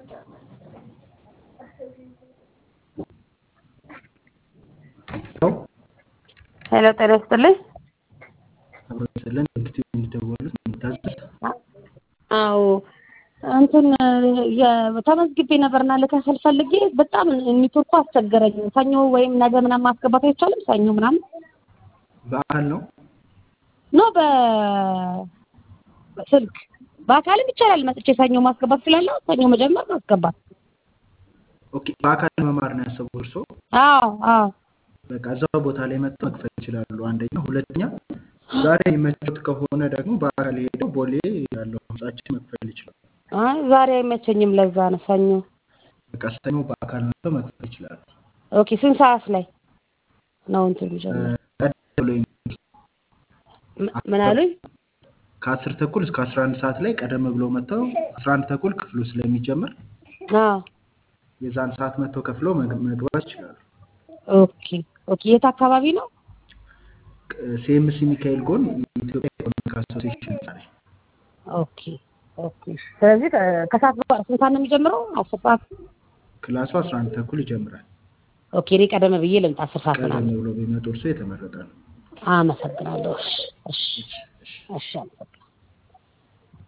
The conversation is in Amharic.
ሄሎ ጤና ይስጥልኝ። አብረን እንግዲህ የሚደወሉት የሚታዘዝ አዎ እንትን ተመዝግቤ ነበርና ልከፍል ፈልጌ በጣም ኔትወርኩ አስቸገረኝ። ሰኞ ወይም ነገ ምናምን ማስገባት አይቻልም? ሰኞ ምናምን በአካል ነው ኖ በ በስልክ በአካልም ይቻላል። መጥቼ ሰኞ ማስገባት ስላለው ሰኞ መጀመር ማስገባት። ኦኬ በአካል መማር ነው ያሰቡ እርሶ? አዎ አዎ በቃ እዛው ቦታ ላይ መጥተው መክፈል ይችላሉ። አንደኛ፣ ሁለተኛ ዛሬ የሚመቸት ከሆነ ደግሞ በአካል ሄደው ቦሌ ያለው ህንጻችን መክፈል ይችላሉ። አይ ዛሬ አይመቸኝም። ለዛ ነው ሰኞ። በቃ ሰኞ በአካል መጥተው መክፈል ይችላሉ። ኦኬ ስንት ሰዓት ላይ ነው እንትን የሚጀምረው? ቀደም ብሎ ይመጣሉ። ም- ምን አሉኝ? ከአስር ተኩል እስከ አስራ አንድ ሰዓት ላይ ቀደም ብሎ መጥተው አስራ አንድ ተኩል ክፍሉ ስለሚጀምር አዎ የዛን ሰዓት መጥተው ከፍለው መግ- መግባት ይችላሉ። ኦኬ ኦኬ። የት አካባቢ ነው? ሲኤምሲ ሚካኤል ጎን የኢትዮጵያ ኢኮኖሚክ አሶሲዬሽን ዛሬ ኦኬ ኦኬ። ስለዚህ ከ- ከሰዓት በኋላ ስንት ሰዓት ነው የሚጀምረው? አስር ሰዓት። ክላሱ አስራ አንድ ተኩል ይጀምራል። ኦኬ እኔ ቀደም ብዬ ልምጣ አስር ሰዓት ቀደም ምናምን። ብሎ ቢመጡ እርሶ የተመረጠ ነው። አመሰግናለሁ። እሺ እሺ እሺ፣ እሺ። እሺ አመሰግናለሁ።